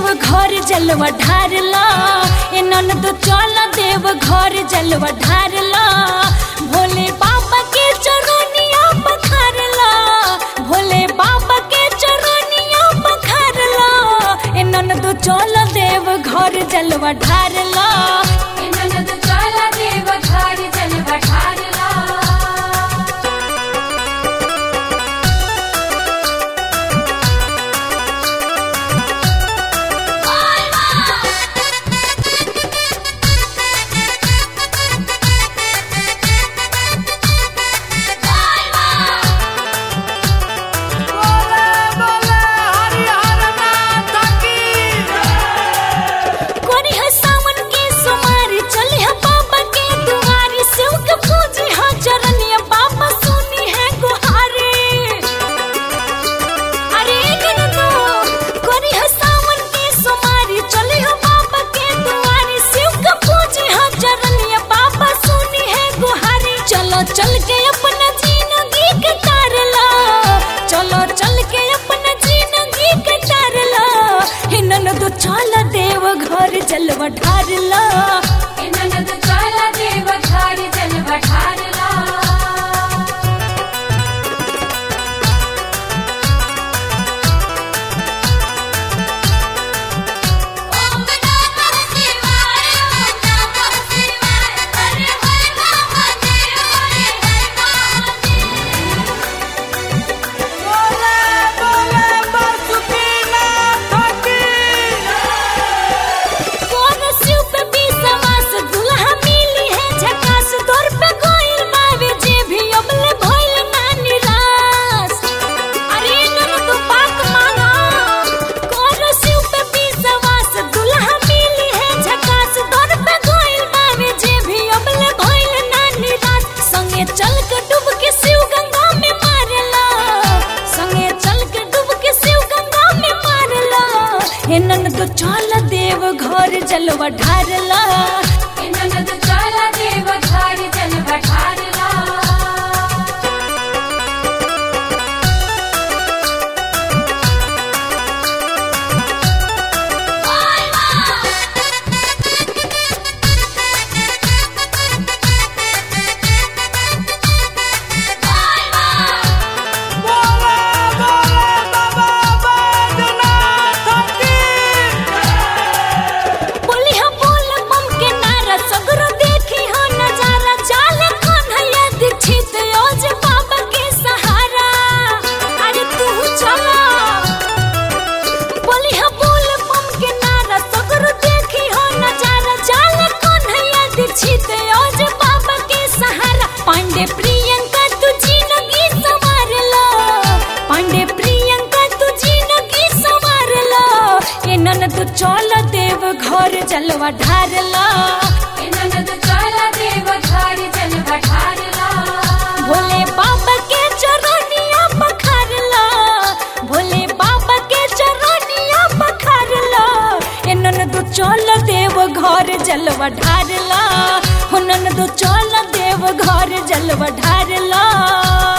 घर जलवा ढारला ए ननद चल देव घर जलवा ढारला भोले बाबा के चरनिया पखारला भोले बाबा के चरनिया पखारला ए ननद चल देव घर जलवा ढारला ए ननद चला देव घर जलवा ढारला कोरी है सावन के सुमारी चली है बाबा के दुआरी शिव के पूजी है चरनिया बाबा सुनी है गुहारी अरे गनतो कोरी है सावन के सुमारी चली है बाबा के दुआरी शिव के पूजी है चरनिया बाबा सुनी है गुहारी चलो चल के अपना जिंदगी के तारला चलो चल के अपना जिंदगी के तारला हिनन तो चल देव घर जलवा ढारला ए ननद चला देव घर जलवा ढारला ओम नमः शिवाय ओम नमः शिवाय हरे हरे महादेव हरे हरे महादेव कौन शिव पे विश्वास दुल्हा मिली है झकास दौर पे कोइल बावे जे भी अबले भइल ना निराश अरे नन तो बात माना कौन शिव पे विश्वास दुल्हा मिली है झकास दौर पे कोइल बावे जे भी अबले भइल ना निराश संगे चल के डूब के शिव गंगा में मारला संगे चल के डूब के शिव गंगा में मारला हे नन तो चल देव घर जलवा ढारला ए ननद चला देव घर जलवा ढारला बोली हम बोल बम के नारा सगरो देखी हो नजारा जाले कौन है दीक्षित योज बाबा के सहारा अरे तू चला बोली हम बोल बम के नारा सगरो देखी हो नजारा जाले कौन है दीक्षित योज बाबा के सहारा पांडे प्रियंका तू जिंदगी संवार लो पांडे प्रियंका तू जिंदगी संवार लो ए नन तू चल देव घर जलवा ढारला ए ननद चला देव घर जलवा ढारला भोले बाबा के चरनिया पखारला भोले बाबा के चरनिया पखारला ए नन तू चल देव घर जलवा ढारला हो नन तू चल देव घर जलवा ढारला